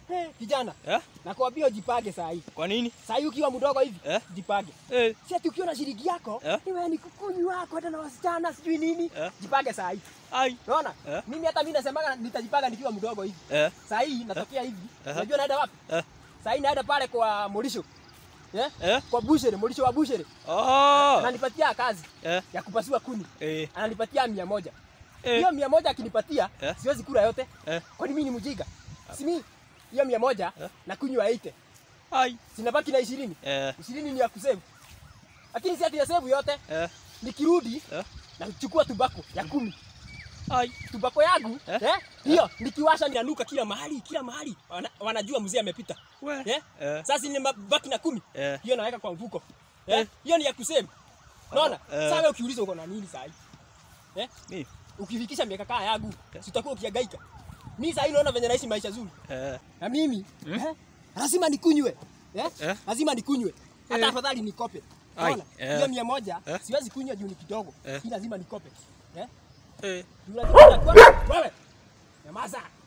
Hey, kijana, Eh? nakwambia ujipange saa hii. Kwa nini? Saa hii ukiwa mdogo hivi, Eh? jipange. Eh. Si ati ukiwa na shilingi yako, Eh? ni wewe ni kukunywa kwenda na wasichana sijui nini. Eh? Jipange saa hii. Ai. Unaona? Eh? Mimi hata mimi nasemaga nitajipanga nikiwa mdogo hivi. Eh. Saa hii natokea hivi. Eh. Unajua naenda wapi? Eh. Saa hii naenda pale kwa Morisho. Eh? Eh. Kwa Bushere, Morisho wa Bushere. Oh. Ananipatia kazi Eh. ya kupasua kuni. Eh. Ananipatia mia moja. Eh. Hiyo mia moja akinipatia, Eh. siwezi kula yote. Eh. Kwani mimi ni mjinga? Si mimi hiyo mia moja Eh. na kunywa 80. Ai. Sinabaki na ishirini. Eh. Ishirini ni ya kusevu. Lakini si ati ya sevu yote. Eh. Nikirudi Eh. nachukua tubako ya kumi. Ai. Tubako yangu Eh. eh, hiyo nikiwasha ninanuka kila mahali, kila mahali. Wana, wanajua mzee amepita. We. Eh? Eh. Sasa nimebaki na kumi. Eh. Hiyo naweka kwa mfuko. Eh? Eh. Hiyo ni ya kusevu. Unaona? Oh, eh. Sasa wewe ukiuliza uko na nini sasa hivi? Eh? Mimi. Ukifikisha miaka kaa yangu, Eh. si utakuwa ukihangaika. Mimi sasa hivi naona venye naishi maisha zuri. Eh. Na mimi eh, lazima nikunywe eh? Eh? Lazima nikunywe hata Eh. afadhali nikope. Ai, Unaona? eh. Hiyo mia moja Eh. siwezi kunywa juu ni kidogo. Eh. Hii lazima nikope. Eh? Eh. Juu lazima- Wewe. Nyamaza.